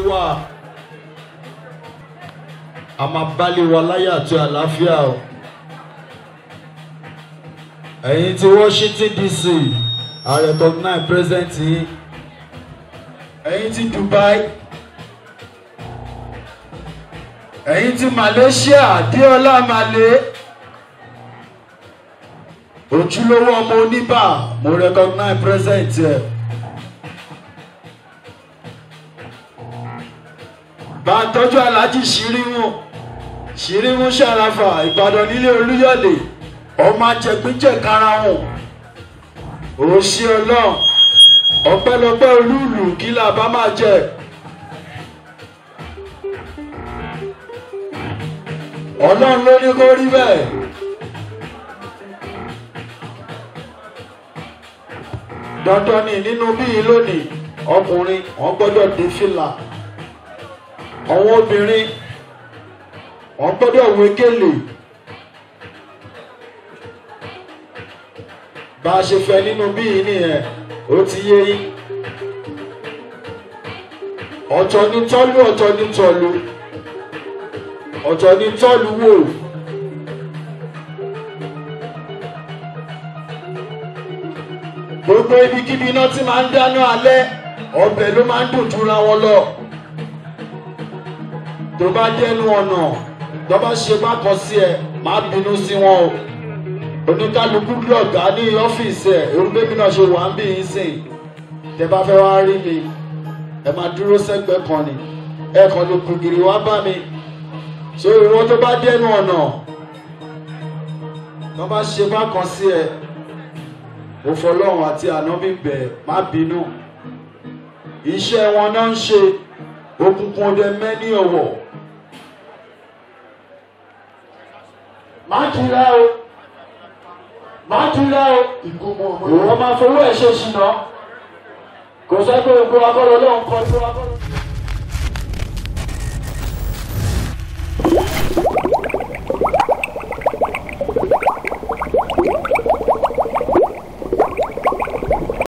wà a máa bálé wa láyé àti àlàáfíà o ẹ̀yin ti Washington DC I recognize present yín ẹ̀yin ti Dubai ẹ̀yin ti Malaysia Diola Malé ojúlówó ọmọ oníbà mo recognize present ẹ̀. bá a tọ́jú aláàjì ṣírímù ṣírímù ṣàràfà ìbàdàn nílé olúyọ̀lé ọmọ ajẹgbíjẹ karahun òṣì ọlọ́run ọpẹ́lọpẹ́ olúùlù kí là bá máa jẹ. ọlọ́run ló ní kó rí bẹ́ẹ̀. dandan ni nínú bíi lónìí ọkùnrin wọn gbọ́dọ̀ dé fìlà àwọn obìnrin wọn gbọ́dọ̀ wé gèlè bá a ṣe fẹ́ nínú bíi nìyẹn ó ti yé yín ọ̀tọ̀ ní tọ́lú ọ̀tọ̀ ní tọ́lú ọ̀tọ̀ ní tọ́lú wò. gbogbo ibikíbi iná tí máa ń dáná alẹ́ ọbẹ̀ ló máa ń dùn jura wọn lọ tó bá dẹnu ọ̀nà tó bá ṣe bá kọ sí ẹ má bínú sí wọn o oníkálukú lọ̀gá ní ọ́fíìsì ẹ̀ irú bébí náà ṣe wà ń bí yín sìn tẹ bá fẹ́ wá rí mi ẹ máa dúró sẹ́gbẹ̀ẹ́ kan ni ẹ kàn lè kùgìrì wá bá mi so ìwọ tó bá dẹnu ọ̀nà tó bá ṣe bá kọ sí ẹ òfọlọ́run àti ànábì bẹ̀ má bínú iṣẹ́ wọn náà ń ṣe òkùnkùn ọdẹ mẹ́ni ọ̀wọ̀ má túra o má túra o ìwọ máa fowó ẹ̀ ṣe ṣìnà kò sẹ́ pé gbogbo akọ́lọ́ lọ́hùn kan tó akọ́lọ́.